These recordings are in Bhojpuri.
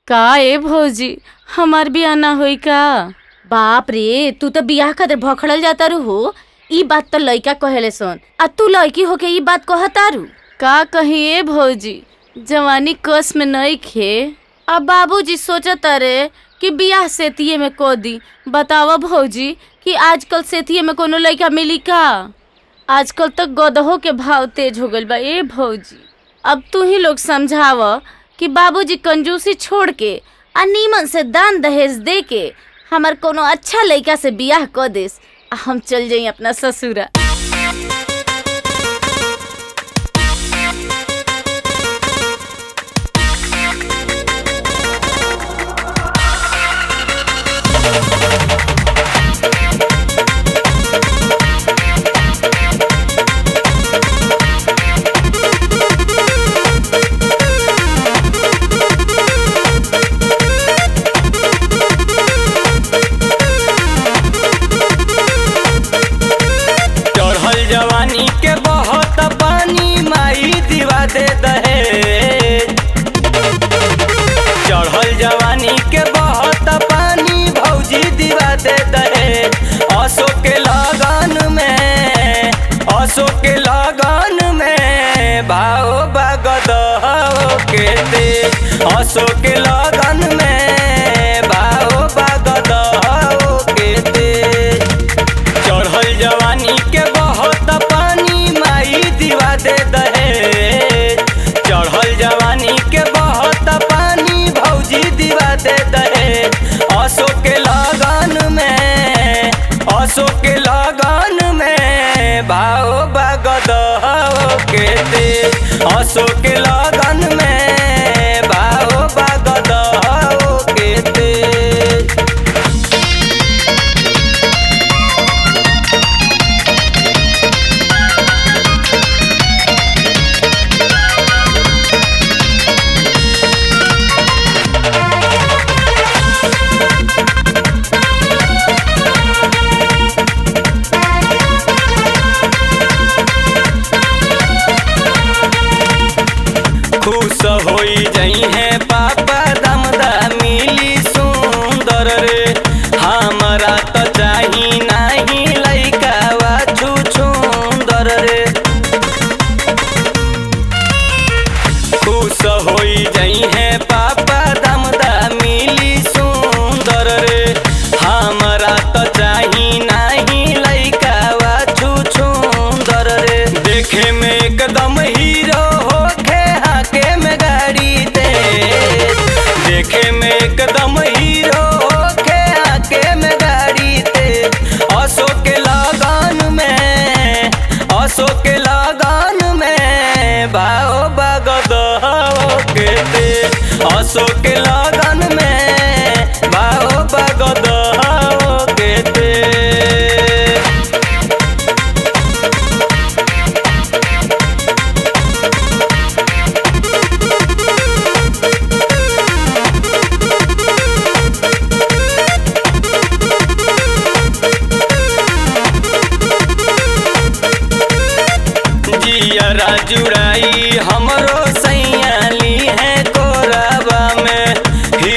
का ए भौजी हमार बियाह ना होई का बाप रे तू तो बियाह खातिर भखड़ल जाता रू हो ई बात तो लइका कहेले सन आ तू लड़की होके ई बात कहतारू का कही ए भौजी जवानी कस में नहीं खे अब बाबूजी सोचत रे कि बियाह सेतिये में को दी बतावा भौजी कि आजकल सेतिये में कोनो लड़का मिली का आजकल तो गदहो के भाव तेज हो गइल बा ए भौजी अब तू ही लोग समझाव कि बाबूजी कंजूसी छोड़ के आ नीमन से दान दहेज दे के हमार कोनो अच्छा लइका से बियाह क देस आ हम चल जाई अपना ससुरा चढ़ल जवानी के बहुत पानी माई दिवा दे दहे चढ़ल जवानी के बहुत पानी भौजी दिवा दे दहे असो के लगन में असो के लगन में भाव बगद के दे असो के लगन में भाव बगद के दे चढ़ल जवानी के बहुत पानी माई दिवा दे दहे चढ़ल जवानी के बहुत पानी भौजी दिवा दे दहे असो के लगन में असो के लगन में भाव बगद के दे असो के लगन में भाव बगद के दे खुश होई जई है पापा दमदा मिली सुंदर रे हमरा त चाही नाही लइका वा छुछुंदर रे खुश होई जई है पापा दमदा मिली सुंदर रे हमरा त चाही नाही लइका वा छुछुंदर रे देखे में एकदम हीरो होखे हाके में गाड़ी दे देखे में एकदम हीरो होखे हाके में गाड़ी दे असो के लगन में असो के लगन में भाव बगद के दे असो के लगन में भाव बगद के दे जियरा जुड़ाई हमरो सैयाली है कोरबा में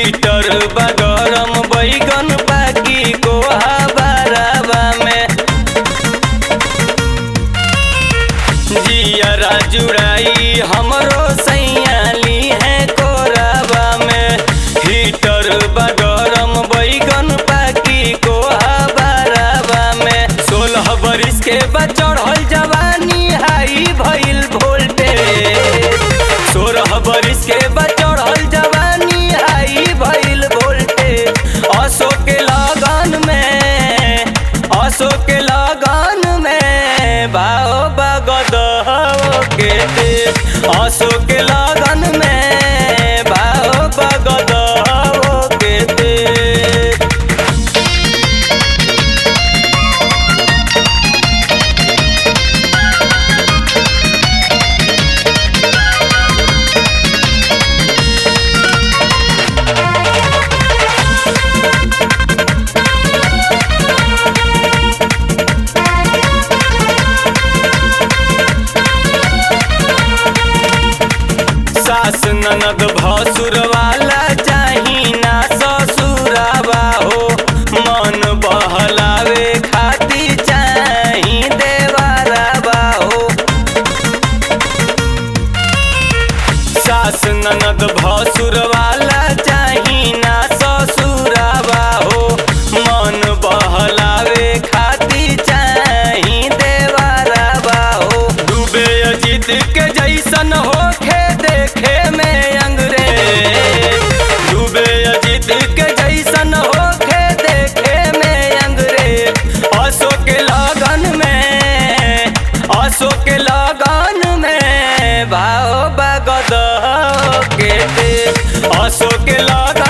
अशोक के लगा